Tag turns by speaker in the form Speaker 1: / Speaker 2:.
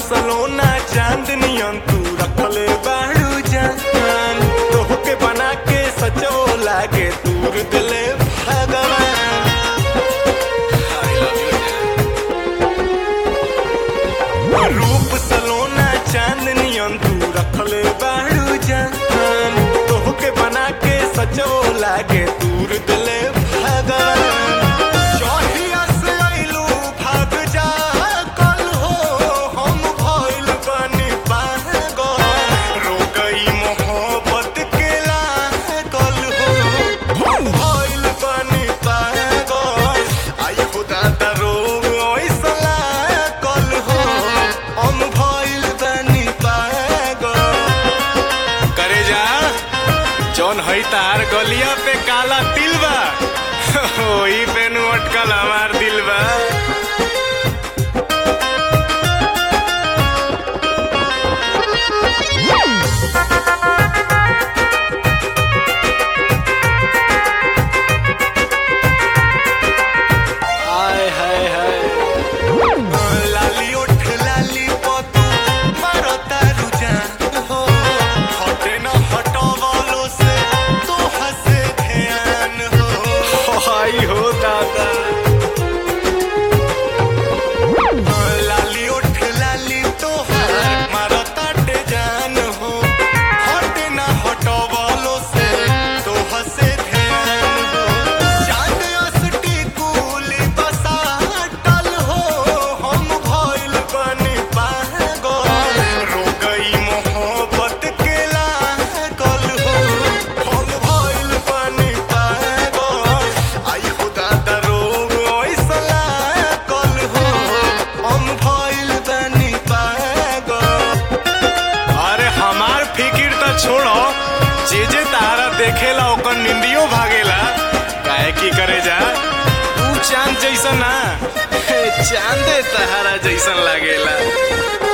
Speaker 1: सलोना चांदनियन तू रखले बाड़ू जान तोहके बना के सचो लागे दूर दिले भगवान I love you, जान। रूप सलोना चांदनियन तू रखले बाड़ू जान तोहके बना के सचो लागे दूर दिले भगवान जहिया से अइलू भाग जा कल हो हम भइल बानी पागल रो गई मोहब्बत के लागल हो हम भइल बानी पागल आई खुदा दा रोग ऐसा लागल हो हम भइल बानी पागल करे जा जौन हई तार गलिया पे काला तिल बा ओही पे नु अटकल हमार दिल बा हाय हाय हाय लाली ओठ लाली पतू मारो तारू जान हो हटे न हटवालो से तो हसे ध्यान हो हाय हो दादा लाली ओठ लाली तो मारो ताटे जान हो हटे न हटवालो से तो हसे ध्यान हो चांद असटी कुली बसा टल हो हम भइल बनी पागल रो गई मोहब्बत के लागल हो हम भइल बनी पागल आई खुदा दा रोग ऐसा लागल हो हम भइल बनी पागल अरे हमार फिकिर त छोड़ो जे जे तारा देखेला ओकर निंदियो भागेला काहे की करे जा तू चांद जैसा ना चांदे तहारा जैसन लागेला